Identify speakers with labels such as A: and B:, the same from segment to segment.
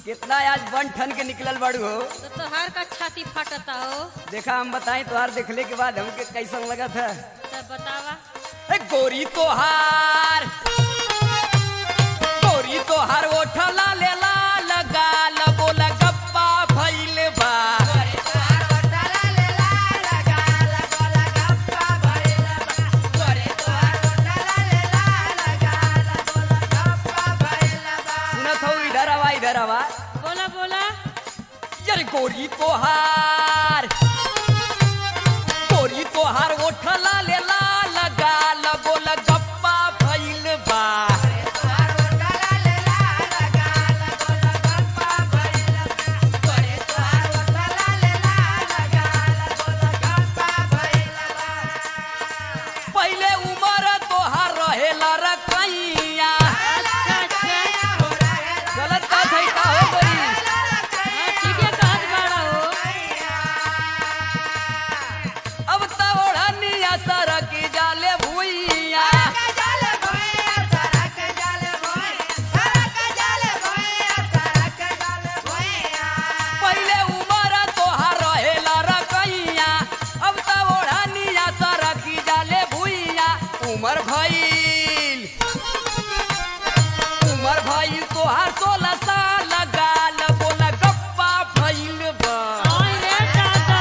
A: कितना आज बन ठन के निकलल बाड़ू हो
B: तो तोहार का छाती फटता हो
A: देखा हम बताएं तोहार देखले के बाद हमके कैसन लगा था
B: तब बतावा
A: ए गोरी तोहार गोरी तोहार ओठला लेला लगा लगोल गप्पा भइल बा सुनत हो इधर आवा इधर आवा
B: बोला बोला
A: यार गोरी तोहार गोरी तोहार ओठला लेला लगा लगोल गप्पा भइल बा पहिले उमर तोहार रहेला रकैया
B: अच्छा अच्छा
A: गलत बात है का हो गई
B: हाँ, ठीके कहत बाड़ा हो
A: अब त ओढ़निया सरक जाले भुइया पहिले उमर तोहार रहेला रकैया अब त ओढ़निया सरक जाले भुइया उमर भइल उमर भइल तोहार सोलह साल गाल बोल गप्पा भइल बा
B: आई रे दादा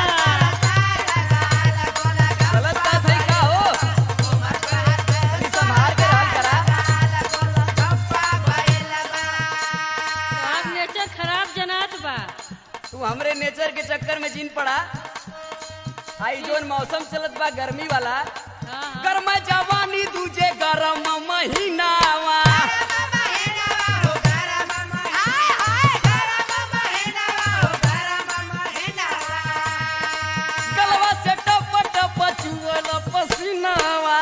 A: गलत बात है का हो तनी संभाल के रहल करा
B: तोहार नेचर खराब जनात बा
A: तू हमरे नेचर के चक्कर में जीन पड़ा आई जोन मौसम चलत बा गर्मी वाला
B: हाँ हाँ
A: गर्म जवानी दूजे गरम महीनावा गलवा से टप टप चुअल पसीनावा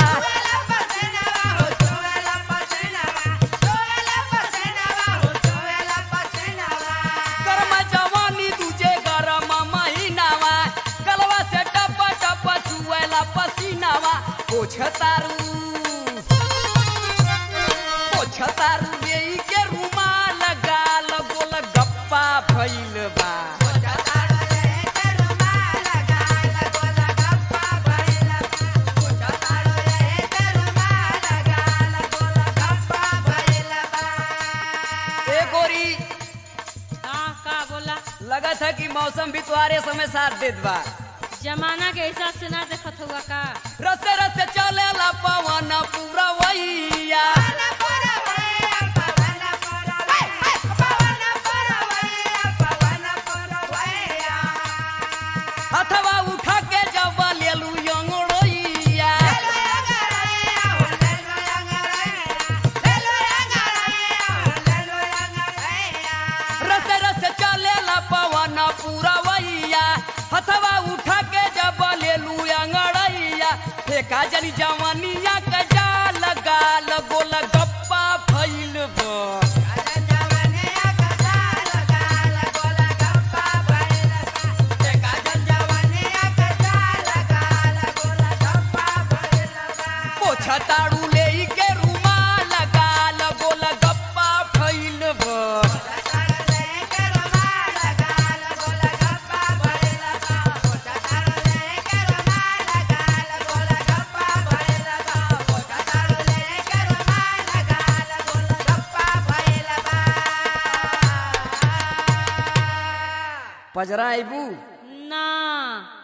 A: गर्म जवानी दूजे गरम महीनावा गलवा से टप टप चुअल पसीनावा पोछतारू पोछतारू बेई के रुमाल गाल गोल गप्पा भइल बा ए गोरी
B: हाँ का बोला
A: लगत है कि मौसम भी तुम्हारे समय साथ देत बा
B: जमाना के हिसाब से ना देखत हुआ का
A: रस्ते रस्ते चलेला पवन पूरा वैया हथवा उठा के जब लेलू अंगड़ैया रस्ते रस्ते चलेला पवन पूरा वैया हथवा उठा के जब लेलू अंगड़ैया फेंका जनी जवानिया का जाल गाल गोल गप्पा भइल बा पोछा ताड़ू ले के रुमाल गाल गोल गप्पा भइल बा पजरा आइबू
B: ना